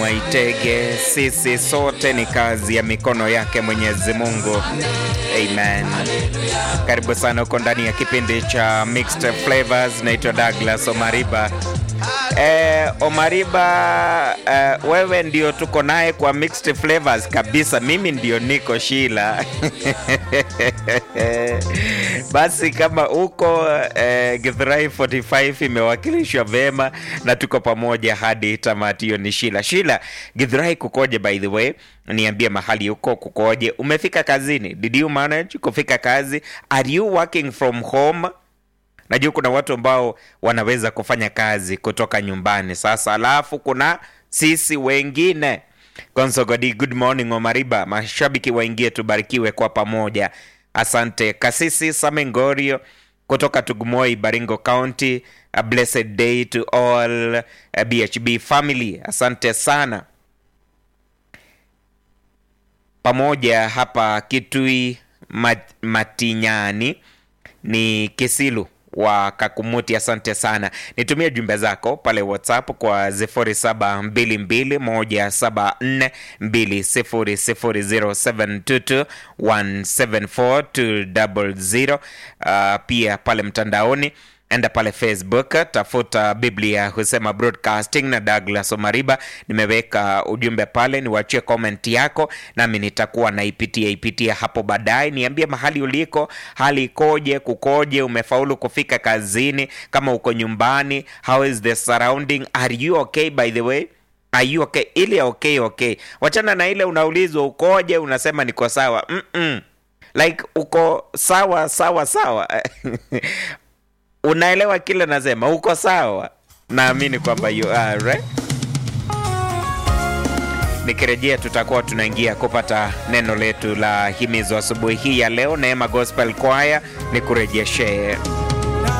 Waitege, sisi sote ni kazi ya mikono yake Mwenyezi Mungu. Amen. Karibu sana huko ndani ya kipindi cha Mixed Flavors. Naitwa Douglas Omariba. Eh, Omariba, eh, wewe ndio tuko naye kwa Mixed Flavors kabisa. Mimi ndio niko Shila. Basi kama uko eh, Githurai 45 imewakilishwa vema na tuko pamoja hadi tamati. Hiyo ni Shila. Shila, Githurai kukoje by the way? Niambie mahali uko kukoje? Umefika kazini? Did you manage kufika kazi? Are you working from home? Najua kuna watu ambao wanaweza kufanya kazi kutoka nyumbani sasa, alafu kuna sisi wengine. Konsogodi, good morning Omariba, mashabiki waingie, tubarikiwe kwa pamoja. Asante Kasisi Samengorio kutoka Tugumoi, Baringo County. A blessed day to all uh, BHB family. Asante sana pamoja hapa Kitui Mat- Matinyani ni Kisilu wa Kakumuti. Asante sana, nitumie jumbe zako pale WhatsApp kwa 072217200722174200. Uh, pia pale mtandaoni enda pale Facebook tafuta Biblia husema broadcasting na Douglas Omariba. Nimeweka ujumbe pale, niwachie comment yako, nami nitakuwa naipitia ipitia hapo baadaye. Niambie mahali uliko, hali ikoje, kukoje, umefaulu kufika kazini, kama uko nyumbani, how is the surrounding, are you okay by the way Are you okay? Ile okay okay, wachana na ile unaulizwa ukoje, unasema niko sawa. Mm-mm. Like uko sawa sawa sawa unaelewa kile nasema, uko sawa. Naamini kwamba you are right. Nikirejea tutakuwa tunaingia kupata neno letu la himizo asubuhi hii ya leo. Neema Gospel Choir ni kurejeshee